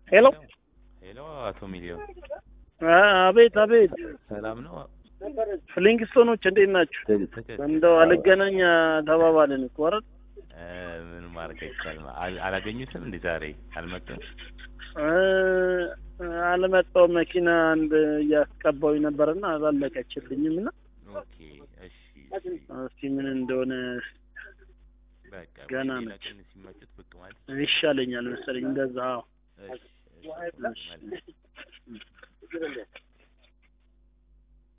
ሄሎ ሄሎ፣ አቶ ሚሊዮን አቤት አቤት ሰላም ነው? ፍሊንግስቶኖች እንዴት ናችሁ ትክክል። እንደው አልገናኝ ተባባልን እኮ አይደል እ ምን ማድረግ አይቻልም። አል- አላገኙትም እንዴ ዛሬ አልመጡም? እ አልመጣው መኪና አንድ እያስቀባው ነበርና አላለቀችልኝም እና ኦኬ፣ እሺ፣ እስቲ ምን እንደሆነ በቃ ገና ሌላ ነች። ቀን ሲመጡት ብቅ ማለት ይሻለኛል መሰለኝ እንደዛ አዎ እሺ፣ እሺ፣ መልካም።